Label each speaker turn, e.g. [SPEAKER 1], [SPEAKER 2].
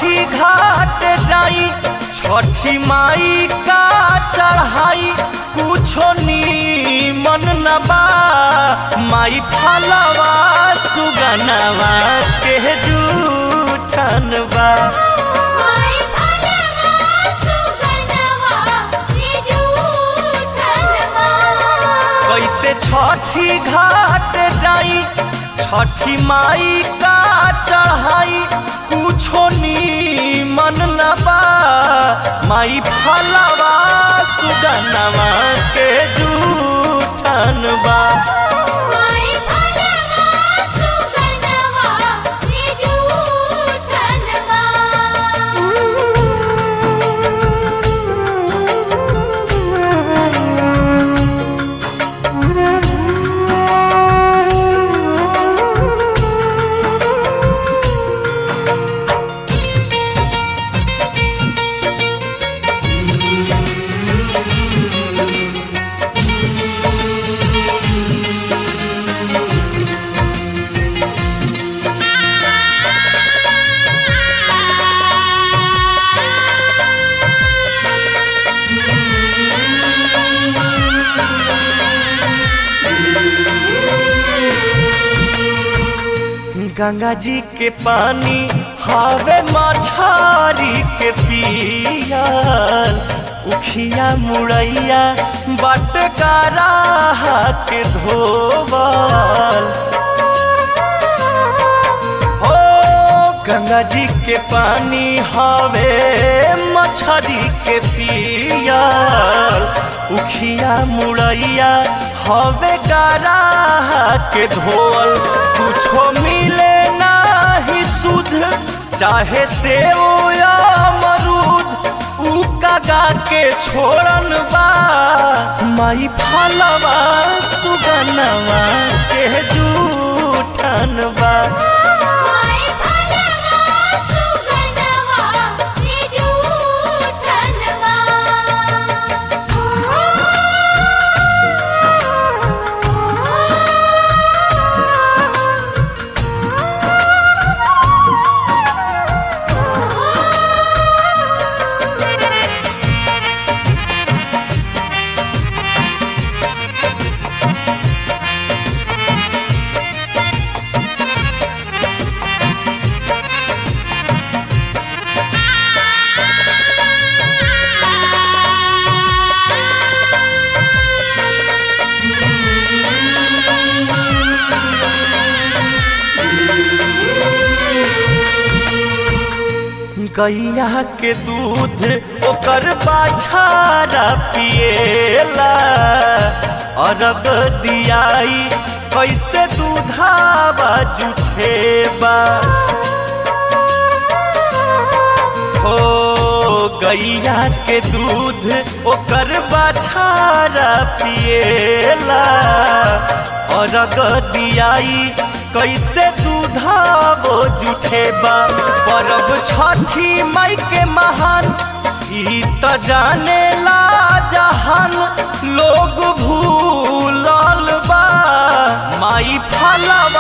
[SPEAKER 1] छठी घाट जाई छठी माई का चढ़ाई कुछो नीमन न बा माई फलवा सुगनवा के जूठन बा
[SPEAKER 2] माई फलवा सुगनवा जूठनवा
[SPEAKER 1] कैसे छठी घाट जाई छठी माई का चढ़ाई कुछो नीमन न बा माई फलवा सुगनवा के जूठन बा
[SPEAKER 2] माई फलवा सुगनवा
[SPEAKER 1] गंगा जी के पानी हवे मछारी के पियल उखिया मुड़ैया बटकारा के धोबल हो गंगा जी के पानी हवे मछरी के पियल उखिया मुड़ैया हवे गारा के धोल कुछो मिले नाही सुध चाहे से या मरूद उ कागा के छोड़न बा माई फलवा सुगनवा के जूठन बा
[SPEAKER 2] माई फलवा सुगनवा जूठनवा
[SPEAKER 1] गैया के दूध ओकर बाछारा पिएला अरग दियाई कैसे दूधावा जुठेबा हो गैया के दूध ओकर बाछारा पिएला अरग दियाई कैसे दूधावो जुठेबा परब छठी माई के महान ई त जाने ला जहान लोग भूलल बा माई फलवा